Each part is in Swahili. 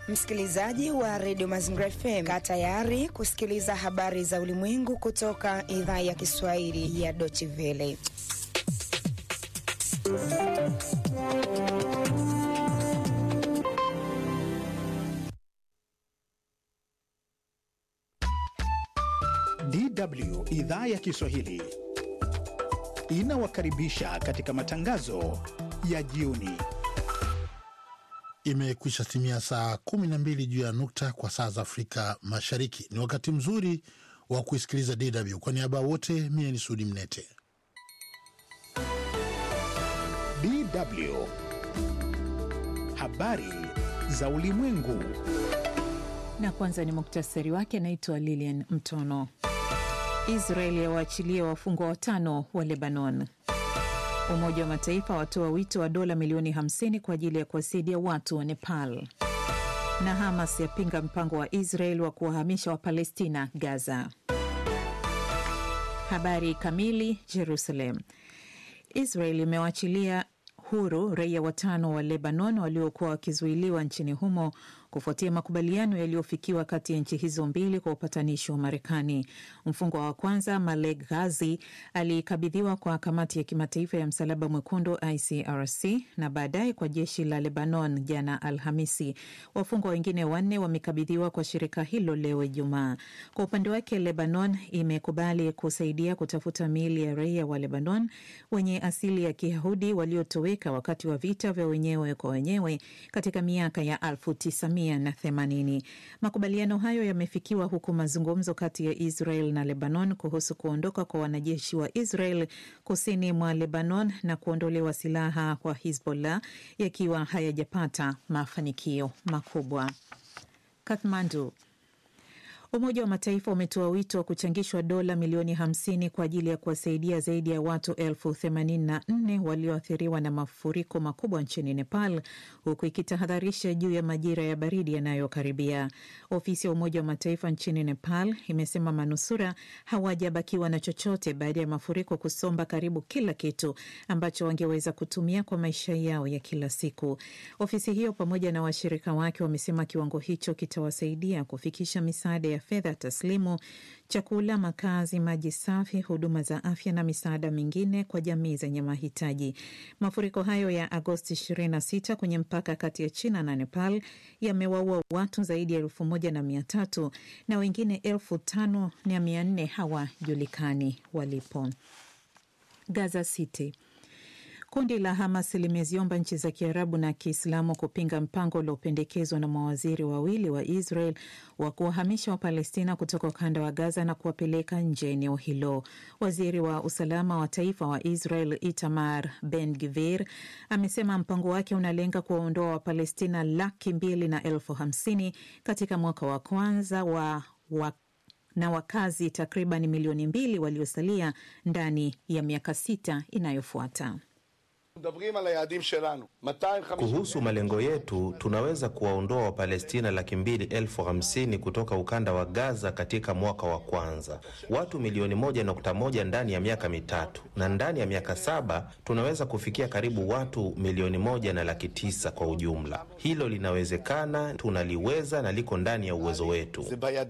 Msikilizaji wa redio Mazingira FM, kaa tayari kusikiliza habari za ulimwengu kutoka idhaa ya Kiswahili ya Deutsche Welle. DW idhaa ya Kiswahili inawakaribisha katika matangazo ya jioni. Imekwisha timia saa 12 juu ya nukta kwa saa za Afrika Mashariki. Ni wakati mzuri wa kuisikiliza DW. Kwa niaba wote, mie ni Sudi Mnete. DW habari za ulimwengu. Na kwanza ni muktasari wake. Anaitwa Lilian Mtono. Israel yawaachilia wafungwa watano wa Lebanon. Umoja wa Mataifa watoa wito wa dola milioni 50 kwa ajili ya kuwasaidia watu wa Nepal. Na Hamas yapinga mpango wa Israel wa kuwahamisha Wapalestina Gaza. Habari kamili. Jerusalem. Israel imewaachilia huru raia watano wa Lebanon waliokuwa wakizuiliwa nchini humo kufuatia makubaliano yaliyofikiwa kati ya nchi hizo mbili kwa upatanishi wa Marekani. Mfungwa wa kwanza Malek Ghazi alikabidhiwa kwa kamati ya kimataifa ya msalaba mwekundu ICRC na baadaye kwa jeshi la Lebanon jana Alhamisi. Wafungwa wengine wanne wamekabidhiwa kwa shirika hilo leo Ijumaa. Kwa upande wake, Lebanon imekubali kusaidia kutafuta miili ya raia wa Lebanon wenye asili ya Kiyahudi waliotoweka wakati wa vita vya wenyewe kwa wenyewe katika miaka ya elfu tisa na themanini. Makubaliano hayo yamefikiwa huku mazungumzo kati ya Israel na Lebanon kuhusu kuondoka kwa wanajeshi wa Israel kusini mwa Lebanon na kuondolewa silaha kwa Hizbollah yakiwa hayajapata mafanikio makubwa. Kathmandu. Umoja wa Mataifa umetoa wito wa kuchangishwa dola milioni 50 kwa ajili ya kuwasaidia zaidi ya watu elfu 84 walioathiriwa na mafuriko makubwa nchini Nepal, huku ikitahadharisha juu ya majira ya baridi yanayokaribia. Ofisi ya Umoja wa Mataifa nchini Nepal imesema manusura hawajabakiwa na chochote baada ya mafuriko kusomba karibu kila kitu ambacho wangeweza kutumia kwa maisha yao ya kila siku. Ofisi hiyo pamoja na washirika wake wamesema kiwango hicho kitawasaidia kufikisha misaada ya fedha taslimu, chakula, makazi, maji safi, huduma za afya na misaada mingine kwa jamii zenye mahitaji. Mafuriko hayo ya Agosti 26 kwenye mpaka kati ya China na Nepal yamewaua watu zaidi ya elfu moja na mia tatu na wengine elfu tano na mia nne hawajulikani walipo. Gaza City. Kundi la Hamas limeziomba nchi za Kiarabu na Kiislamu kupinga mpango uliopendekezwa na mawaziri wawili wa Israel wa kuwahamisha Wapalestina kutoka ukanda wa Gaza na kuwapeleka nje ya eneo hilo. Waziri wa usalama wa taifa wa Israel Itamar Ben Gvir amesema mpango wake unalenga kuwaondoa Wapalestina laki mbili na elfu hamsini katika mwaka wa kwanza wa, wa na wakazi takriban milioni mbili waliosalia ndani ya miaka sita inayofuata. Kuhusu malengo yetu, tunaweza kuwaondoa Wapalestina laki mbili elfu hamsini kutoka ukanda wa Gaza katika mwaka wa kwanza, watu milioni moja nukta moja ndani ya miaka mitatu, na ndani ya miaka saba tunaweza kufikia karibu watu milioni moja na laki tisa kwa ujumla. Hilo linawezekana, tunaliweza na liko ndani ya uwezo wetu.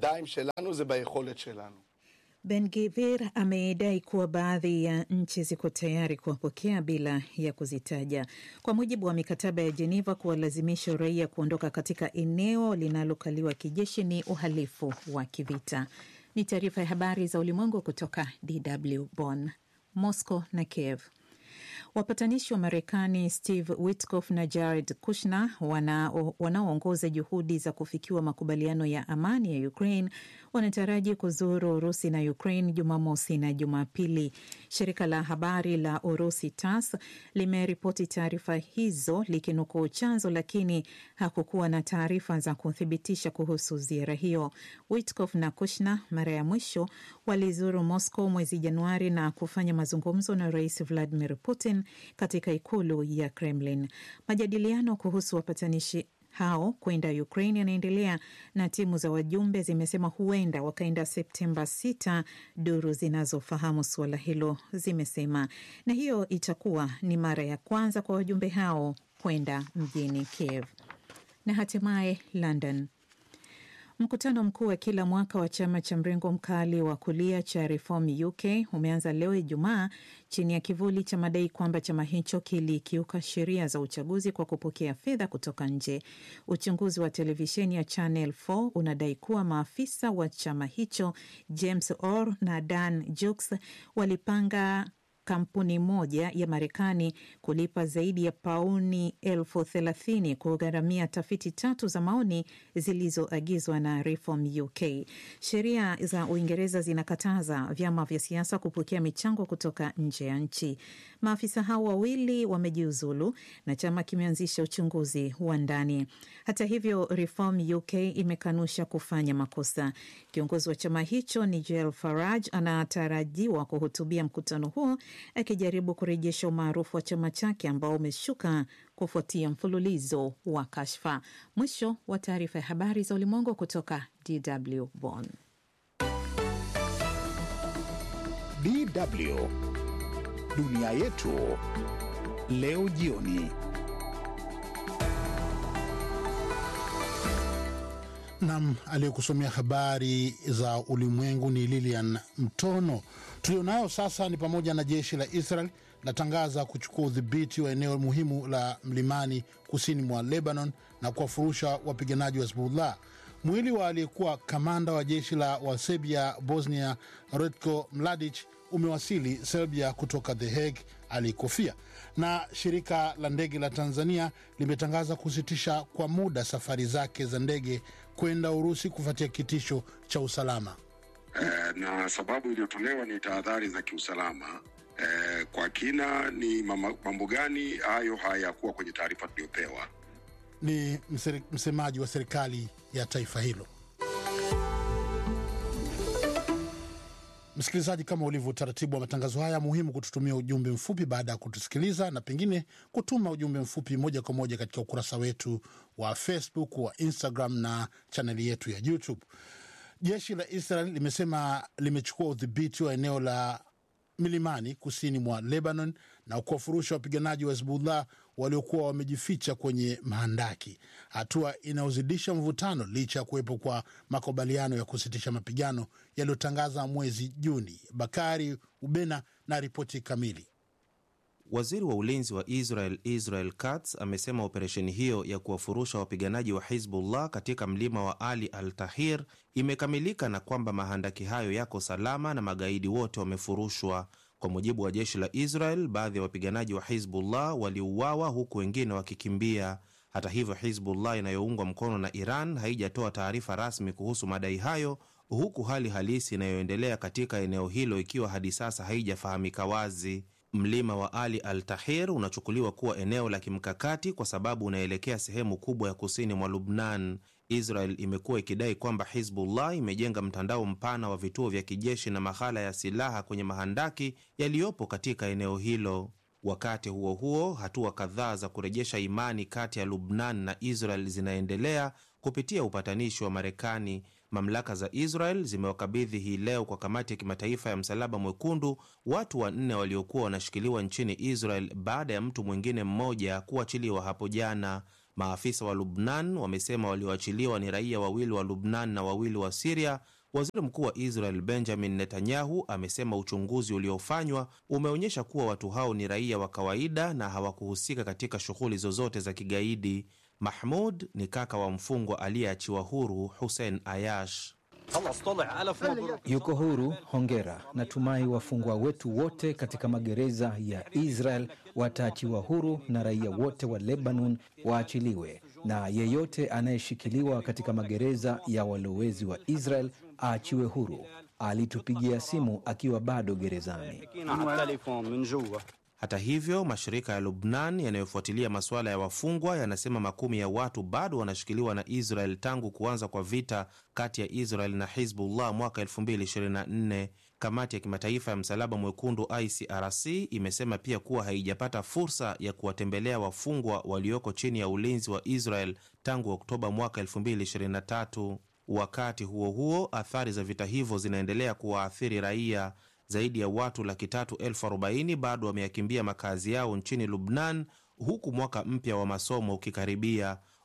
Ben Gvir amedai kuwa baadhi ya nchi ziko tayari kuwapokea bila ya kuzitaja. Kwa mujibu wa mikataba ya Jeneva, kuwalazimisha raia kuondoka katika eneo linalokaliwa kijeshi ni uhalifu wa kivita. Ni taarifa ya habari za ulimwengu kutoka DW Bonn. Moscow na Kiev. Wapatanishi wa Marekani Steve Witkoff na Jared Kushner wanaoongoza wana juhudi za kufikiwa makubaliano ya amani ya Ukraine wanataraji kuzuru Urusi na Ukraine Jumamosi na Jumapili. Shirika la habari la Urusi TASS limeripoti taarifa hizo likinukuu chanzo, lakini hakukuwa na taarifa za kuthibitisha kuhusu ziara hiyo. Witkoff na Kushner mara ya mwisho walizuru Moscow mwezi Januari na kufanya mazungumzo na Rais Vladimir Putin katika ikulu ya Kremlin. Majadiliano kuhusu wapatanishi hao kwenda Ukraine yanaendelea na timu za wajumbe zimesema huenda wakaenda Septemba 6, duru zinazofahamu suala hilo zimesema, na hiyo itakuwa ni mara ya kwanza kwa wajumbe hao kwenda mjini Kiev. Na hatimaye London. Mkutano mkuu wa kila mwaka wa chama cha mrengo mkali wa kulia cha Reform UK umeanza leo Ijumaa chini ya kivuli cha madai kwamba chama hicho kilikiuka sheria za uchaguzi kwa kupokea fedha kutoka nje. Uchunguzi wa televisheni ya Channel 4 unadai kuwa maafisa wa chama hicho James Orr na Dan Jukes walipanga kampuni moja ya Marekani kulipa zaidi ya pauni elfu thelathini kugharamia tafiti tatu za maoni zilizoagizwa na Reform UK. Sheria za Uingereza zinakataza vyama vya siasa kupokea michango kutoka nje ya nchi. Maafisa hao wawili wamejiuzulu na chama kimeanzisha uchunguzi wa ndani. Hata hivyo, Reform UK imekanusha kufanya makosa. Kiongozi wa chama hicho Nigel Farage anatarajiwa kuhutubia mkutano huo akijaribu kurejesha umaarufu wa chama chake ambao umeshuka kufuatia mfululizo wa kashfa. Mwisho wa taarifa ya habari za ulimwengu kutoka DW Bonn. DW dunia yetu leo jioni. Nam aliyekusomea habari za ulimwengu ni Lilian Mtono. Tulionayo sasa ni pamoja na jeshi la Israel latangaza kuchukua udhibiti wa eneo muhimu la mlimani kusini mwa Lebanon na kuwafurusha wapiganaji wa Hezbollah. Mwili wa aliyekuwa kamanda wa jeshi la Waserbia Bosnia Ratko Mladic umewasili Serbia kutoka The Hague alikofia. Na shirika la ndege la Tanzania limetangaza kusitisha kwa muda safari zake za ndege kwenda Urusi kufuatia kitisho cha usalama. Eh, na sababu iliyotolewa ni tahadhari za kiusalama. Eh, kwa kina ni mama- mambo gani hayo hayakuwa kwenye taarifa tuliyopewa. Ni mseri- msemaji wa serikali ya taifa hilo. Msikilizaji, kama ulivyo utaratibu wa matangazo haya, muhimu kututumia ujumbe mfupi baada ya kutusikiliza, na pengine kutuma ujumbe mfupi moja kwa moja katika ukurasa wetu wa Facebook, wa Instagram na chaneli yetu ya YouTube. Jeshi la Israel limesema limechukua udhibiti wa eneo la milimani kusini mwa Lebanon na kuwafurusha wapiganaji wa Hezbollah waliokuwa wamejificha kwenye mahandaki, hatua inayozidisha mvutano licha ya kuwepo kwa makubaliano ya kusitisha mapigano yaliyotangaza mwezi Juni. Bakari Ubena na ripoti kamili. Waziri wa ulinzi wa Israel Israel Katz amesema operesheni hiyo ya kuwafurusha wapiganaji wa Hizbullah katika mlima wa Ali al Tahir imekamilika na kwamba mahandaki hayo yako salama na magaidi wote wamefurushwa. Kwa mujibu wa jeshi la Israel, baadhi ya wapiganaji wa Hizbullah waliuawa huku wengine wakikimbia. Hata hivyo, Hizbullah inayoungwa mkono na Iran haijatoa taarifa rasmi kuhusu madai hayo, huku hali halisi inayoendelea katika eneo hilo ikiwa hadi sasa haijafahamika wazi. Mlima wa Ali al Tahir unachukuliwa kuwa eneo la kimkakati kwa sababu unaelekea sehemu kubwa ya kusini mwa Lubnan. Israel imekuwa ikidai kwamba Hizbullah imejenga mtandao mpana wa vituo vya kijeshi na maghala ya silaha kwenye mahandaki yaliyopo katika eneo hilo. Wakati huo huo, hatua kadhaa za kurejesha imani kati ya Lubnan na Israel zinaendelea kupitia upatanishi wa Marekani. Mamlaka za Israel zimewakabidhi hii leo kwa kamati ya kimataifa ya Msalaba Mwekundu watu wanne waliokuwa wanashikiliwa nchini Israel baada ya mtu mwingine mmoja kuachiliwa hapo jana. Maafisa wa Lubnan wamesema walioachiliwa ni raia wawili wa Lubnan na wawili wa Siria. Waziri mkuu wa Israel Benjamin Netanyahu amesema uchunguzi uliofanywa umeonyesha kuwa watu hao ni raia wa kawaida na hawakuhusika katika shughuli zozote za kigaidi. Mahmud ni kaka wa mfungwa aliyeachiwa huru Hussein Ayash. Yuko huru, hongera. Natumai wafungwa wetu wote katika magereza ya Israel wataachiwa huru na raia wote wa Lebanon waachiliwe, na yeyote anayeshikiliwa katika magereza ya walowezi wa Israel aachiwe huru. Alitupigia simu akiwa bado gerezani. Hata hivyo, mashirika ya Lubnan yanayofuatilia masuala ya wafungwa yanasema makumi ya watu bado wanashikiliwa na Israel tangu kuanza kwa vita kati ya Israel na Hizbullah mwaka 2024. Kamati ya kimataifa ya Msalaba Mwekundu ICRC imesema pia kuwa haijapata fursa ya kuwatembelea wafungwa walioko chini ya ulinzi wa Israel tangu Oktoba mwaka 2023. Wakati huo huo, athari za vita hivyo zinaendelea kuwaathiri raia. Zaidi ya watu laki tatu elfu arobaini bado wameyakimbia makazi yao nchini Lubnan, huku mwaka mpya wa masomo ukikaribia.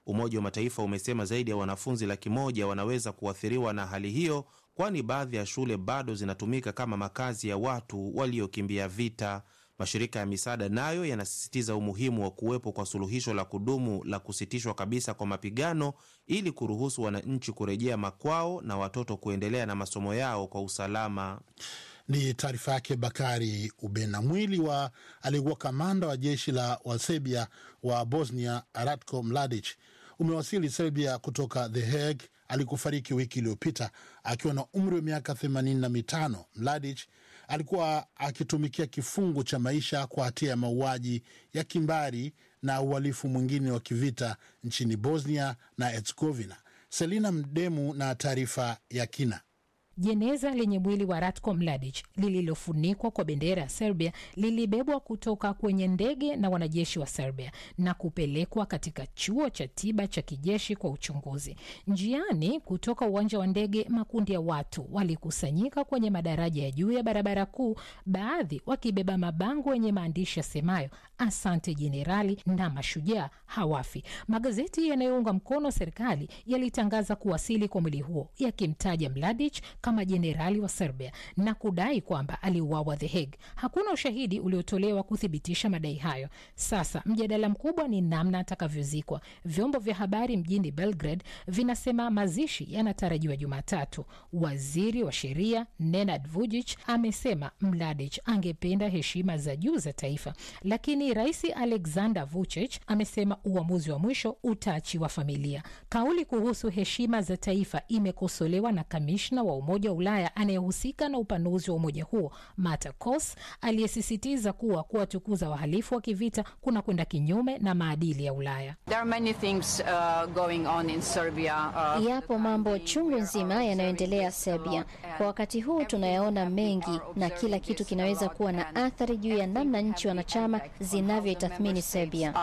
Umoja wa Mataifa umesema zaidi ya wanafunzi laki moja wanaweza kuathiriwa na hali hiyo, kwani baadhi ya shule bado zinatumika kama makazi ya watu waliokimbia vita. Mashirika ya misaada nayo yanasisitiza umuhimu wa kuwepo kwa suluhisho la kudumu la kusitishwa kabisa kwa mapigano ili kuruhusu wananchi kurejea makwao na watoto kuendelea na masomo yao kwa usalama. Ni taarifa yake Bakari Ubena. Mwili wa aliyekuwa kamanda wa jeshi la Waserbia wa Bosnia Ratko Mladic umewasili Serbia kutoka The Hague alikufariki wiki iliyopita akiwa na umri wa miaka themanini na mitano. Mladic alikuwa akitumikia kifungo cha maisha kwa hatia ya mauaji ya kimbari na uhalifu mwingine wa kivita nchini Bosnia na Herzegovina. Selina Mdemu na taarifa ya kina. Jeneza lenye mwili wa Ratko Mladic lililofunikwa kwa bendera ya Serbia lilibebwa kutoka kwenye ndege na wanajeshi wa Serbia na kupelekwa katika chuo cha tiba cha kijeshi kwa uchunguzi. Njiani kutoka uwanja wa ndege, makundi ya watu walikusanyika kwenye madaraja ya juu ya barabara kuu, baadhi wakibeba mabango yenye maandishi yasemayo asante jenerali na mashujaa hawafi. Magazeti yanayounga mkono serikali yalitangaza kuwasili kwa mwili huo yakimtaja Mladic kama jenerali wa Serbia na kudai kwamba aliuawa The Hague. Hakuna ushahidi uliotolewa kuthibitisha madai hayo. Sasa mjadala mkubwa ni namna atakavyozikwa. Vyombo vya habari mjini Belgrade vinasema mazishi yanatarajiwa Jumatatu. Waziri wa sheria Nenad Vujic amesema Mladic angependa heshima za juu za taifa, lakini rais Alexander Vucic amesema uamuzi wa mwisho utaachiwa familia. Kauli kuhusu heshima za taifa imekosolewa na kamishna wa Umoja wa Ulaya anayehusika na upanuzi wa umoja huo Marta Kos, aliyesisitiza kuwa kuwatukuza wahalifu wa kivita kuna kwenda kinyume na maadili ya Ulaya. Yapo mambo chungu nzima yanayoendelea Serbia kwa wakati huu. Tunayaona mengi na kila kitu kinaweza kuwa na athari juu ya namna nchi wanachama zinavyoitathmini Serbia.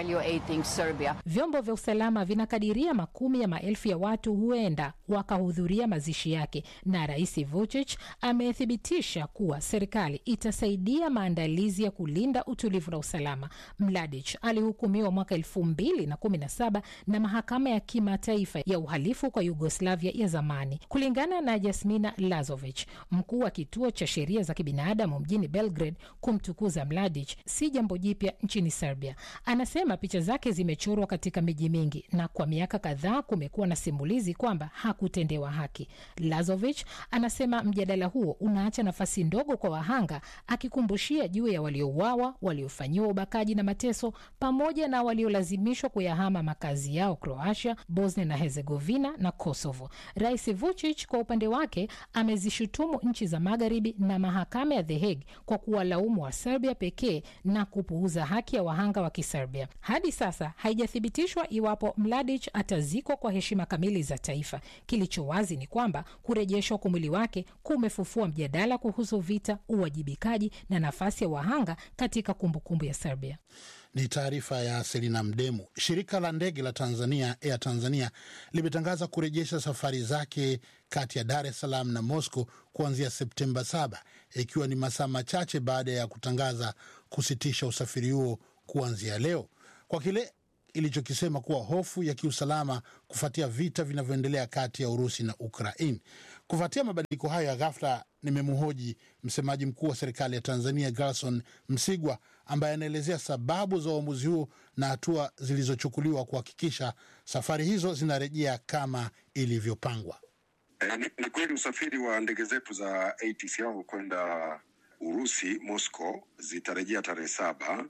Vyombo vya usalama vinakadiria makumi ya maelfu ya watu huenda wakahudhuria mazishi yake, na Rais Vucic amethibitisha kuwa serikali itasaidia maandalizi ya kulinda utulivu na usalama. Mladic alihukumiwa mwaka elfu mbili na kumi na saba na mahakama ya kimataifa ya uhalifu kwa Yugoslavia ya zamani. Kulingana na Jasmina Lazovic, mkuu wa kituo cha sheria za kibinadamu mjini Belgrade, kumtukuza Mladic si jambo jipya nchini Serbia. Anasema picha zake zimechorwa katika miji mingi na kwa miaka kadhaa kumekuwa na simulizi kwamba hakutendewa haki. Lazovic anasema mjadala huo unaacha nafasi ndogo kwa wahanga, akikumbushia juu ya waliouawa, waliofanyiwa ubakaji na mateso, pamoja na waliolazimishwa kuyahama makazi yao Croatia, Bosnia na Herzegovina na Kosovo. Rais Vucic kwa upande wake amezishutumu nchi za magharibi na mahakama ya The Hague kwa kuwalaumu wa Serbia pekee na kupuuza haki ya wahanga wa Kiserbia. Hadi sasa haijathibitishwa iwapo Mladic atazikwa kwa heshima kamili za taifa. Kilicho wazi ni kwamba kurejeshwa kwa mwili wake kumefufua mjadala kuhusu vita, uwajibikaji na nafasi ya wahanga katika kumbukumbu ya Serbia. Ni taarifa ya Selina Mdemu. Shirika la ndege la Tanzania, Air Tanzania, limetangaza kurejesha safari zake kati ya Dar es Salaam na Moscow kuanzia Septemba 7 ikiwa ni masaa machache baada ya kutangaza kusitisha usafiri huo kuanzia leo kwa kile ilichokisema kuwa hofu ya kiusalama kufuatia vita vinavyoendelea kati ya Urusi na Ukraine. Kufuatia mabadiliko hayo ya ghafla, nimemhoji msemaji mkuu wa serikali ya Tanzania Gerson Msigwa, ambaye anaelezea sababu za uamuzi huo na hatua zilizochukuliwa kuhakikisha safari hizo zinarejea kama ilivyopangwa. E, ni, ni kweli usafiri wa ndege zetu za ATCL kwenda Urusi Moscow zitarejea tarehe saba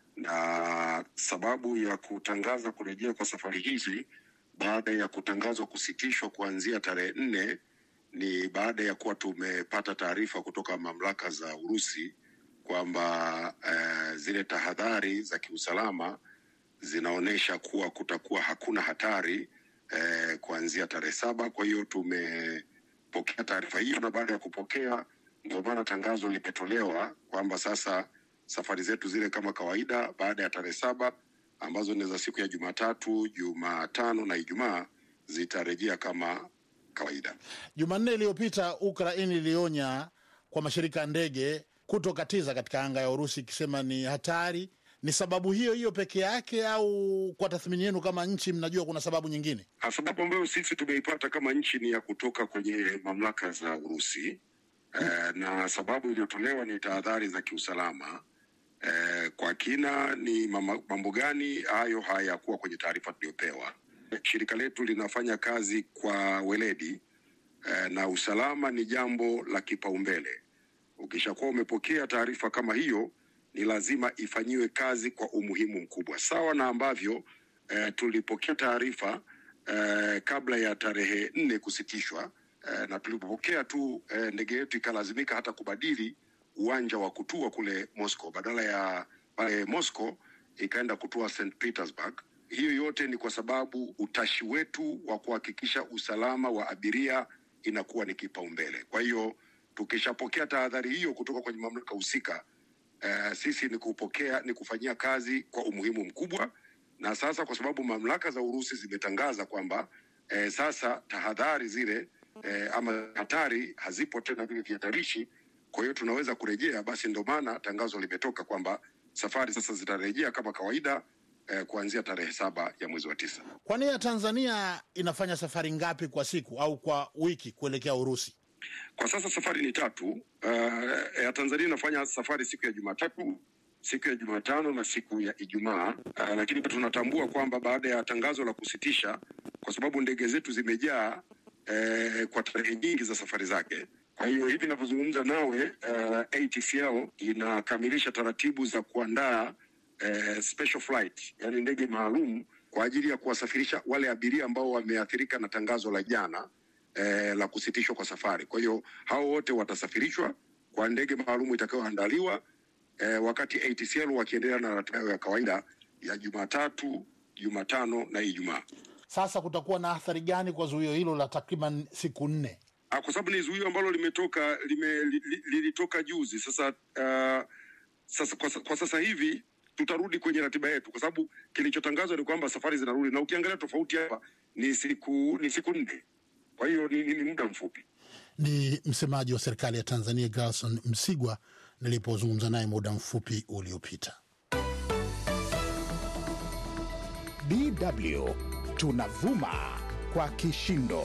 na sababu ya kutangaza kurejea kwa safari hizi baada ya kutangazwa kusitishwa kuanzia tarehe nne ni baada ya kuwa tumepata taarifa kutoka mamlaka za Urusi kwamba eh, zile tahadhari za kiusalama zinaonyesha kuwa kutakuwa hakuna hatari eh, kuanzia tarehe saba. Kwa hiyo tumepokea taarifa hiyo, na baada ya kupokea ndio maana tangazo limetolewa kwamba sasa safari zetu zile kama kawaida baada ya tarehe saba ambazo ni za siku ya Jumatatu, Jumatano na Ijumaa zitarejea kama kawaida. Jumanne iliyopita Ukraini ilionya kwa mashirika ya ndege kutokatiza katika anga ya Urusi ikisema ni hatari Ni sababu hiyo hiyo peke yake, au kwa tathmini yenu kama nchi mnajua kuna sababu nyingine? Sababu ambayo sisi tumeipata kama nchi ni ya kutoka kwenye mamlaka za Urusi eh, na sababu iliyotolewa ni tahadhari za kiusalama eh, kwa kina ni mama- mambo gani hayo hayakuwa kwenye taarifa tuliyopewa. Shirika letu linafanya kazi kwa weledi eh, na usalama ni jambo la kipaumbele. Ukishakuwa umepokea taarifa kama hiyo, ni lazima ifanyiwe kazi kwa umuhimu mkubwa, sawa na ambavyo eh, tulipokea taarifa eh, kabla ya tarehe nne kusitishwa eh, na tulipopokea tu eh, ndege yetu ikalazimika hata kubadili uwanja wa kutua kule Moscow, badala ya pale Moscow ikaenda kutua St Petersburg. Hiyo yote ni kwa sababu utashi wetu wa kuhakikisha usalama wa abiria inakuwa ni kipaumbele. Kwa hiyo tukishapokea tahadhari hiyo kutoka kwenye mamlaka husika, eh, sisi ni kupokea ni kufanyia kazi kwa umuhimu mkubwa, na sasa kwa sababu mamlaka za Urusi zimetangaza kwamba eh, sasa tahadhari zile eh, ama hatari hazipo tena vile vihatarishi, kwa hiyo tunaweza kurejea. Basi ndio maana tangazo limetoka kwamba safari sasa zitarejea kama kawaida eh, kuanzia tarehe saba ya mwezi wa tisa. Kwani ya Tanzania inafanya safari ngapi kwa siku au kwa wiki kuelekea Urusi? Kwa sasa safari ni tatu. Uh, ya Tanzania inafanya safari siku ya Jumatatu, siku ya Jumatano na siku ya Ijumaa. Uh, lakini tunatambua kwamba baada ya tangazo la kusitisha, kwa sababu ndege zetu zimejaa eh, kwa tarehe nyingi za safari zake. Kwa hiyo hivi ninavyozungumza nawe, uh, ATCL inakamilisha taratibu za kuandaa eh, special flight, yani ndege maalum kwa ajili ya kuwasafirisha wale abiria ambao wameathirika na tangazo la jana eh, la kusitishwa kwa safari. Kwa hiyo hao wote watasafirishwa kwa ndege maalum itakayoandaliwa eh, wakati ATCL wakiendelea na ratiba yao ya kawaida ya Jumatatu, Jumatano na Ijumaa. Sasa kutakuwa na athari gani kwa zuio hilo la takriban siku nne? Ah, kwa sababu ni zuio ambalo limetoka lime, li- li- lilitoka juzi. Sasa uh, sasa kwa, sa- kwa sasa hivi tutarudi kwenye ratiba yetu, kwa sababu kilichotangazwa ni kwamba safari zinarudi, na ukiangalia tofauti hapa ni siku ni siku nne, kwa hiyo ni, ni, ni muda mfupi. Ni msemaji wa serikali ya Tanzania Gerson Msigwa nilipozungumza naye muda mfupi uliopita. DW tunavuma kwa kishindo.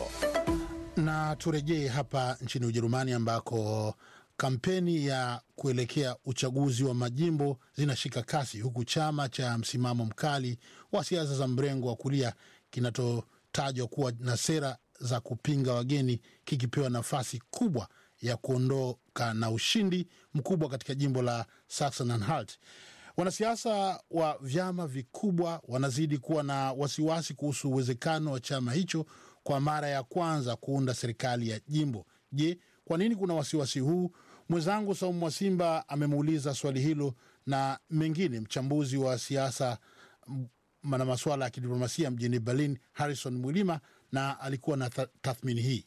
Na turejee hapa nchini Ujerumani ambako kampeni ya kuelekea uchaguzi wa majimbo zinashika kasi huku chama cha msimamo mkali wa siasa za mrengo wa kulia kinachotajwa kuwa na sera za kupinga wageni kikipewa nafasi kubwa ya kuondoka na ushindi mkubwa katika jimbo la Saxon-Anhalt. Wanasiasa wa vyama vikubwa wanazidi kuwa na wasiwasi kuhusu uwezekano wa chama hicho kwa mara ya kwanza kuunda serikali ya jimbo. Je, kwa nini kuna wasiwasi huu? Mwenzangu Saumu Mwasimba amemuuliza swali hilo na mengine mchambuzi wa siasa m- na masuala ya kidiplomasia mjini Berlin, Harrison Mwilima, na alikuwa na ta- tathmini hii.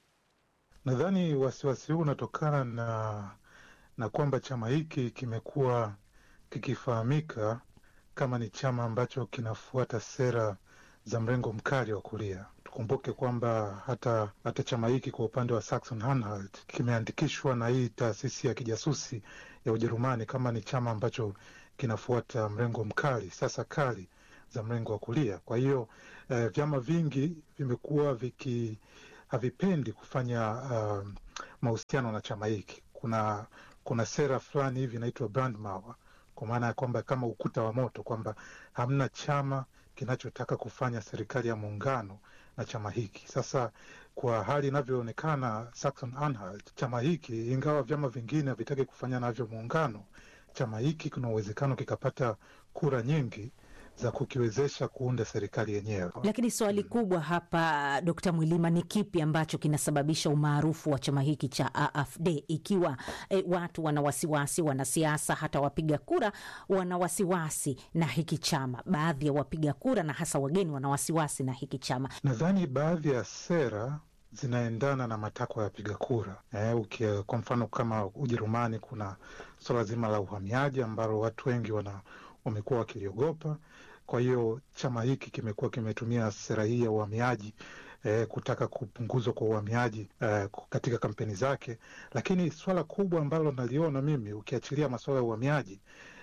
Nadhani wasiwasi huu unatokana na na kwamba chama hiki kimekuwa kikifahamika kama ni chama ambacho kinafuata sera za mrengo mkali wa kulia. Tukumbuke kwamba hata hata chama hiki kwa upande wa Saxon Anhalt kimeandikishwa na hii taasisi ya kijasusi ya Ujerumani kama ni chama ambacho kinafuata mrengo mkali, sasa kali za mrengo wa kulia. Kwa hiyo eh, vyama vingi vimekuwa viki havipendi kufanya uh, mahusiano na chama hiki. Kuna kuna sera fulani hivi inaitwa Brandmauer, kwa maana ya kwamba kama ukuta wa moto, kwamba hamna chama kinachotaka kufanya serikali ya muungano na chama hiki. Sasa kwa hali inavyoonekana Saxon Anhalt, chama hiki ingawa vyama vingine havitaki kufanya navyo muungano, chama hiki kuna uwezekano kikapata kura nyingi za kukiwezesha kuunda serikali yenyewe. Lakini swali kubwa hapa, Dkt. Mwilima, ni kipi ambacho kinasababisha umaarufu wa chama hiki cha AfD ikiwa e, watu wana wasiwasi, wanasiasa hata wapiga kura wana wasiwasi na hiki chama? Baadhi ya wapiga kura na hasa wageni wana wasiwasi na hiki chama. Nadhani baadhi ya sera zinaendana na matakwa ya wapiga kura. Eh, ukia, kwa mfano kama Ujerumani kuna suala zima la uhamiaji ambalo watu wengi wana wamekuwa wakiliogopa. Kwa hiyo chama hiki kimekuwa kimetumia sera hii ya uhamiaji eh, kutaka kupunguzwa kwa uhamiaji eh, katika kampeni zake, lakini swala kubwa ambalo naliona mimi, ukiachilia masuala ya uhamiaji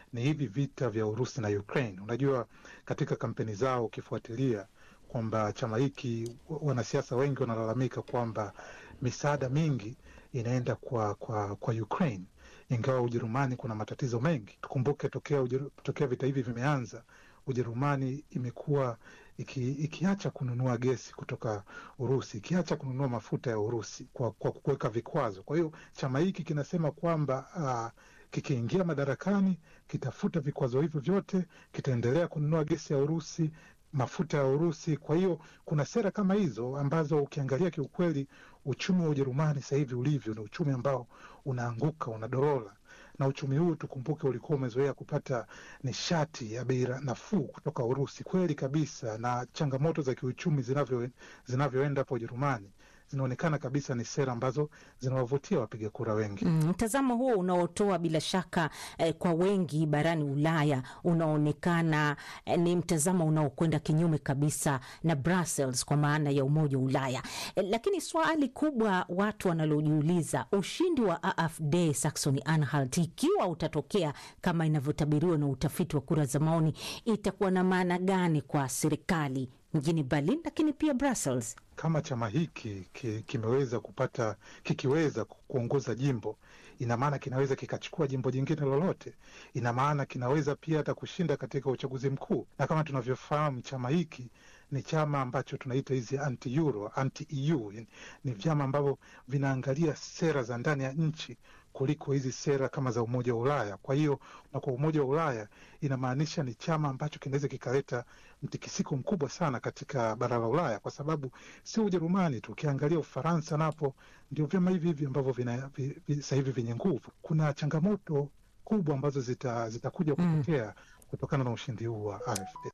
ni hivi vita vya Urusi na Ukraine. Unajua, katika kampeni zao ukifuatilia kwamba chama hiki, wanasiasa wengi wanalalamika kwamba misaada mingi inaenda kwa, kwa, kwa Ukraine ingawa Ujerumani kuna matatizo mengi. Tukumbuke tokea, ujeru, tokea vita hivi vimeanza Ujerumani imekuwa iki, ikiacha kununua gesi kutoka Urusi, ikiacha kununua mafuta ya Urusi kwa, kwa kuweka vikwazo. Kwa hiyo chama hiki kinasema kwamba uh, kikiingia madarakani kitafuta vikwazo hivyo vyote, kitaendelea kununua gesi ya Urusi, mafuta ya Urusi. Kwa hiyo kuna sera kama hizo ambazo ukiangalia kiukweli, uchumi wa Ujerumani sasa hivi ulivyo ni uchumi ambao unaanguka, unadorola na uchumi huu tukumbuke, ulikuwa umezoea kupata nishati ya bei nafuu kutoka Urusi. Kweli kabisa, na changamoto za kiuchumi zinavyo zinavyoenda hapo Ujerumani zinaonekana kabisa ni sera ambazo zinawavutia wapiga kura wengi. Mtazamo mm, huo unaotoa bila shaka eh, kwa wengi barani Ulaya unaonekana eh, ni mtazamo unaokwenda kinyume kabisa na Brussels kwa maana ya Umoja wa Ulaya eh, lakini swali kubwa watu wanalojiuliza, ushindi wa AfD Saxony Anhalt ikiwa utatokea kama inavyotabiriwa na utafiti wa kura za maoni, itakuwa na maana gani kwa serikali mjini Berlin lakini pia Brussels? Kama chama hiki ki, kimeweza kupata kikiweza kuongoza jimbo, ina maana kinaweza kikachukua jimbo jingine lolote. Ina maana kinaweza pia hata kushinda katika uchaguzi mkuu, na kama tunavyofahamu chama hiki ni chama ambacho tunaita hizi anti euro, anti EU, ni vyama ambavyo vinaangalia sera za ndani ya nchi kuliko hizi sera kama za Umoja wa Ulaya. Kwa hiyo na kwa Umoja wa Ulaya inamaanisha ni chama ambacho kinaweza kikaleta mtikisiko mkubwa sana katika bara la Ulaya, kwa sababu sio Ujerumani tu, ukiangalia Ufaransa napo ndio vyama hivi hivi ambavyo sasa hivi vyenye nguvu. Kuna changamoto kubwa ambazo zitakuja zita kutokea mm, kutokana na ushindi huu wa AfD.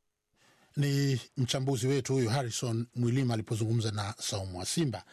Ni mchambuzi wetu huyu Harrison Mwilima alipozungumza na Saumu wa Simba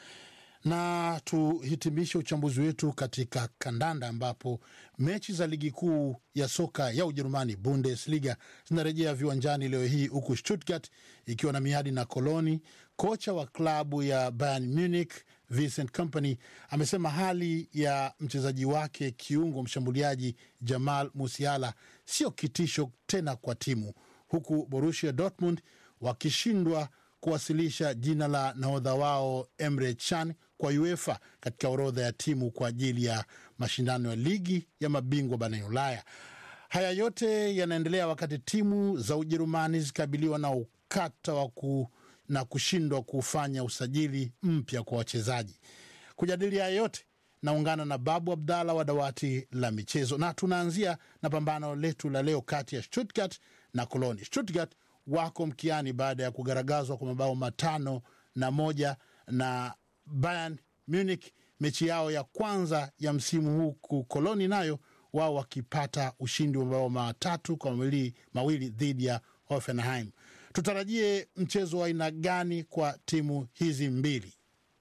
na tuhitimishe uchambuzi wetu katika kandanda ambapo mechi za ligi kuu ya soka ya Ujerumani Bundesliga zinarejea viwanjani leo hii huku Stuttgart ikiwa na miadi na Koloni. Kocha wa klabu ya Bayern Munich Vincent Kompany amesema hali ya mchezaji wake kiungo mshambuliaji Jamal Musiala sio kitisho tena kwa timu, huku Borussia Dortmund wakishindwa kuwasilisha jina la nahodha wao Emre Can kwa UEFA katika orodha ya timu kwa ajili ya mashindano ya ligi ya mabingwa barani Ulaya. Haya yote yanaendelea wakati timu za Ujerumani zikabiliwa na ukata wa ku, na kushindwa kufanya usajili mpya kwa wachezaji. Kujadili haya yote naungana na Babu Abdalla wa dawati la michezo, na tunaanzia na pambano letu la leo kati ya Stuttgart na Koloni. Stuttgart wako mkiani baada ya kugaragazwa kwa mabao matano na moja na Bayern Munich mechi yao ya kwanza ya msimu huu, huku Koloni nayo wao wakipata ushindi wa mabao matatu kwa mawili, mawili dhidi ya Hoffenheim. Tutarajie mchezo wa aina gani kwa timu hizi mbili?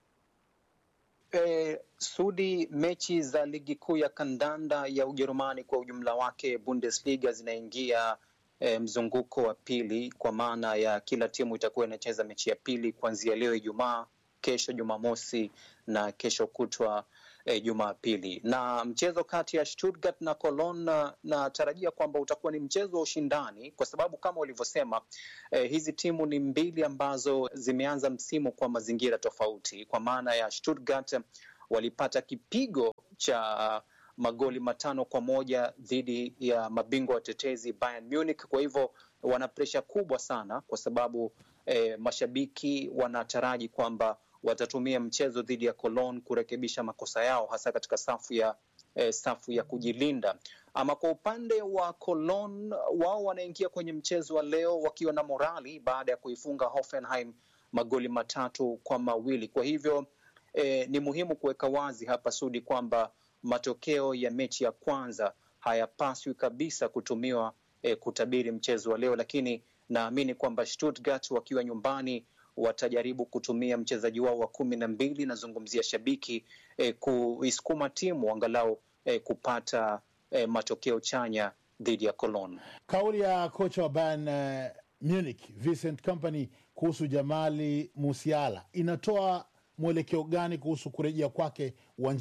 E, Sudi, mechi za ligi kuu ya kandanda ya Ujerumani kwa ujumla wake Bundesliga zinaingia E, mzunguko wa pili kwa maana ya kila timu itakuwa inacheza mechi ya pili kuanzia leo Ijumaa, kesho Jumamosi na kesho kutwa e, Jumapili. Na mchezo kati ya Stuttgart na Cologne natarajia kwamba utakuwa ni mchezo wa ushindani, kwa sababu kama ulivyosema, e, hizi timu ni mbili ambazo zimeanza msimu kwa mazingira tofauti, kwa maana ya Stuttgart walipata kipigo cha magoli matano kwa moja dhidi ya mabingwa watetezi Bayern Munich. Kwa hivyo wana presha kubwa sana, kwa sababu eh, mashabiki wanataraji kwamba watatumia mchezo dhidi ya Cologne kurekebisha makosa yao, hasa katika safu ya eh, safu ya kujilinda. Ama kwa upande wa Cologne, wao wanaingia kwenye mchezo wa leo wakiwa na morali baada ya kuifunga Hoffenheim magoli matatu kwa mawili. Kwa hivyo eh, ni muhimu kuweka wazi hapa Sudi kwamba matokeo ya mechi ya kwanza hayapaswi kabisa kutumiwa eh, kutabiri mchezo wa leo, lakini naamini kwamba Stuttgart wakiwa nyumbani watajaribu kutumia mchezaji wao wa kumi na mbili, nazungumzia shabiki eh, kuisukuma timu angalau eh, kupata eh, matokeo chanya dhidi ya Cologne. Kauli ya kocha wa Bayern uh, Munich Vincent Kompany kuhusu Jamali Musiala inatoa mwelekeo gani kuhusu kurejea kwake uwanjani?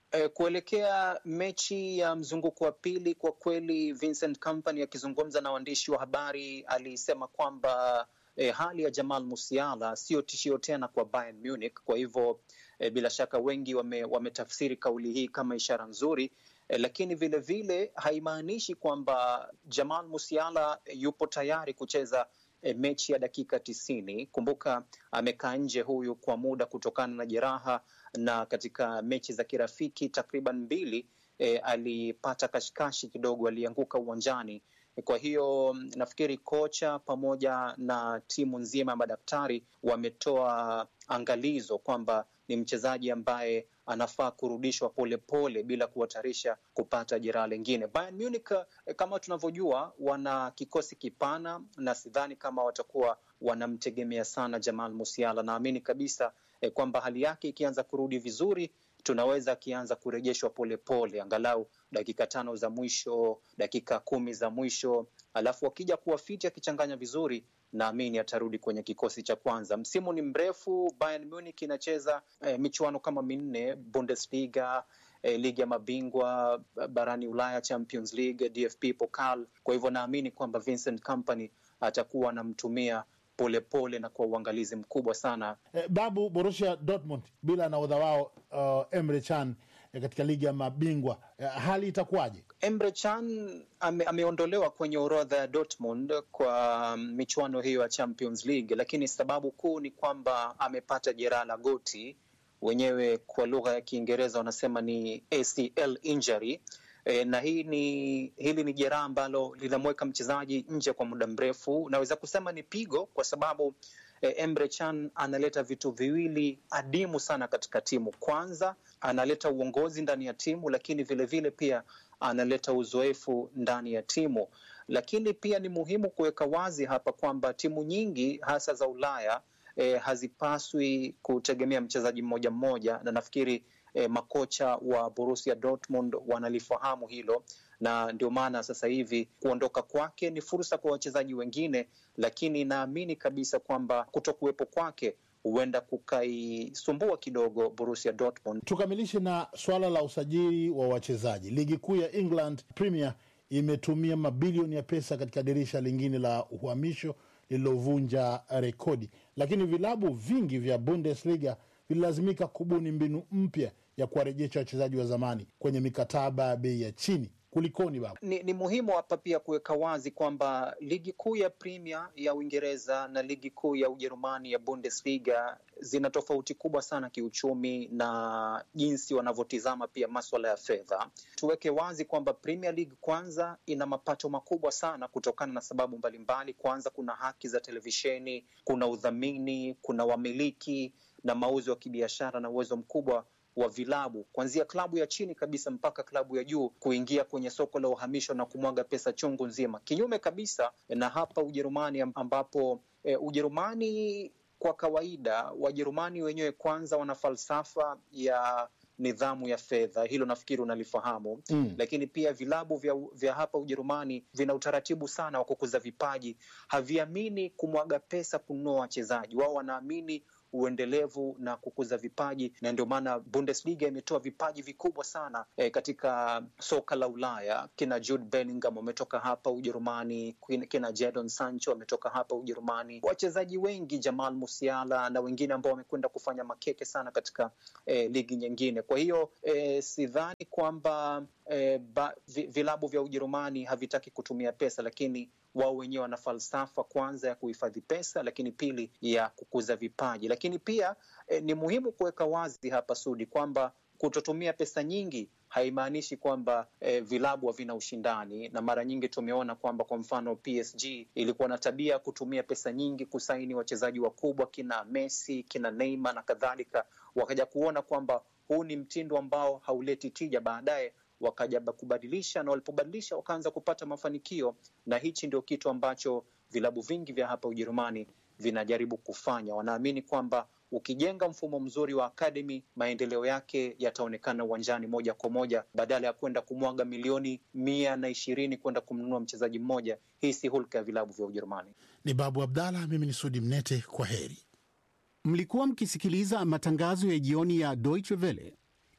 E, kuelekea mechi ya mzunguko wa pili, kwa kweli Vincent Kompany akizungumza na waandishi wa habari alisema kwamba e, hali ya Jamal Musiala sio tishio tena kwa Bayern Munich. Kwa hivyo e, bila shaka wengi wame, wametafsiri kauli hii kama ishara nzuri e, lakini vilevile haimaanishi kwamba Jamal Musiala yupo tayari kucheza e, mechi ya dakika tisini. Kumbuka amekaa nje huyu kwa muda kutokana na jeraha, na katika mechi za kirafiki takriban mbili e, alipata kashikashi kidogo, alianguka uwanjani. Kwa hiyo nafikiri kocha pamoja na timu nzima ya madaktari wametoa angalizo kwamba ni mchezaji ambaye anafaa kurudishwa polepole pole, bila kuhatarisha kupata jeraha lingine. Bayern Munich kama tunavyojua, wana kikosi kipana na sidhani kama watakuwa wanamtegemea sana Jamal Musiala. Naamini kabisa eh, kwamba hali yake ikianza kurudi vizuri tunaweza akianza kurejeshwa polepole, angalau dakika tano za mwisho, dakika kumi za mwisho, alafu akija kuwa fiti akichanganya vizuri naamini atarudi kwenye kikosi cha kwanza. Msimu ni mrefu, Bayern Munich inacheza eh, michuano kama minne, Bundesliga eh, ligi ya mabingwa barani Ulaya, Champions League, DFB Pokal. Kwa hivyo naamini kwamba Vincent Kompany atakuwa anamtumia polepole na kwa uangalizi mkubwa sana. Eh, Babu, Borussia Dortmund bila nahodha wao uh, Emre Can eh, katika ligi ya mabingwa eh, hali itakuwaje? Emre Can ame, ameondolewa kwenye orodha ya Dortmund kwa michuano hiyo ya Champions League, lakini sababu kuu ni kwamba amepata jeraha la goti, wenyewe kwa lugha ya Kiingereza wanasema ni ACL injury. E, na hii ni hili ni jeraha ambalo linamweka mchezaji nje kwa muda mrefu. Naweza kusema ni pigo kwa sababu e, Emre Can analeta vitu viwili adimu sana katika timu. Kwanza analeta uongozi ndani ya timu, lakini vilevile vile pia analeta uzoefu ndani ya timu. Lakini pia ni muhimu kuweka wazi hapa kwamba timu nyingi hasa za Ulaya e, hazipaswi kutegemea mchezaji mmoja mmoja, na nafikiri E, makocha wa Borussia Dortmund wanalifahamu hilo na ndio maana sasa hivi kuondoka kwake ni fursa kwa wachezaji wengine, lakini naamini kabisa kwamba kutokuwepo kwake huenda kukaisumbua kidogo Borussia Dortmund. Tukamilishe na swala la usajili wa wachezaji. Ligi kuu ya England Premier imetumia mabilioni ya pesa katika dirisha lingine la uhamisho lililovunja rekodi, lakini vilabu vingi vya Bundesliga vililazimika kubuni mbinu mpya ya kuwarejesha wachezaji wa zamani kwenye mikataba ya bei ya chini. Kulikoni baba? Ni, ni muhimu hapa pia kuweka wazi kwamba ligi kuu ya Premier ya Uingereza na ligi kuu ya Ujerumani ya Bundesliga zina tofauti kubwa sana kiuchumi na jinsi wanavyotizama pia maswala ya fedha. Tuweke wazi kwamba Premier League kwanza ina mapato makubwa sana kutokana na sababu mbalimbali. Kwanza kuna haki za televisheni, kuna udhamini, kuna wamiliki na mauzo ya kibiashara na uwezo mkubwa wa vilabu kuanzia klabu ya chini kabisa mpaka klabu ya juu kuingia kwenye soko la uhamisho na kumwaga pesa chungu nzima, kinyume kabisa na hapa Ujerumani ambapo e, Ujerumani kwa kawaida Wajerumani wenyewe kwanza wana falsafa ya nidhamu ya fedha, hilo nafikiri unalifahamu mm. Lakini pia vilabu vya, vya hapa Ujerumani vina utaratibu sana wa kukuza vipaji, haviamini kumwaga pesa kununua wachezaji. Wao wanaamini uendelevu na kukuza vipaji, na ndio maana Bundesliga imetoa vipaji vikubwa sana e, katika soka la Ulaya. Kina Jude Bellingham wametoka hapa Ujerumani, kina Jadon Sancho wametoka hapa Ujerumani, wachezaji wengi, Jamal Musiala na wengine ambao wamekwenda kufanya makeke sana katika e, ligi nyingine. Kwa hiyo e, sidhani kwamba e, ba, vilabu vya Ujerumani havitaki kutumia pesa, lakini wao wenyewe wana falsafa kwanza ya kuhifadhi pesa, lakini pili ya kukuza vipaji. Lakini pia eh, ni muhimu kuweka wazi hapa Sudi kwamba kutotumia pesa nyingi haimaanishi kwamba eh, vilabu havina ushindani, na mara nyingi tumeona kwamba kwa mfano PSG ilikuwa na tabia ya kutumia pesa nyingi kusaini wachezaji wakubwa kina Messi, kina Neymar na kadhalika, wakaja kuona kwamba huu ni mtindo ambao hauleti tija, baadaye wakaja kubadilisha na walipobadilisha wakaanza kupata mafanikio, na hichi ndio kitu ambacho vilabu vingi vya hapa Ujerumani vinajaribu kufanya. Wanaamini kwamba ukijenga mfumo mzuri wa akademi, maendeleo yake yataonekana uwanjani moja kwa moja, badala ya kwenda kumwaga milioni mia na ishirini kwenda kumnunua mchezaji mmoja. Hii si hulka ya vilabu vya Ujerumani. Ni Babu Abdalla, mimi ni Sudi Mnete, kwa heri. Mlikuwa mkisikiliza matangazo ya jioni ya Deutsche Welle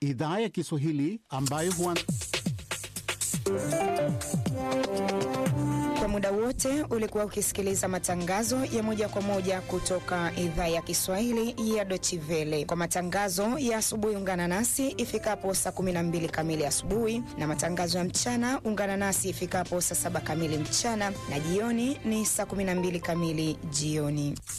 idhaa ya Kiswahili ambayo huwa Kwa muda wote ulikuwa ukisikiliza matangazo ya moja kwa moja kutoka idhaa ya Kiswahili ya Deutsche Welle. Kwa matangazo ya asubuhi, ungana nasi ifikapo saa 12 kamili asubuhi, na matangazo ya mchana ungana nasi ifikapo saa saba kamili mchana, na jioni ni saa 12 kamili jioni.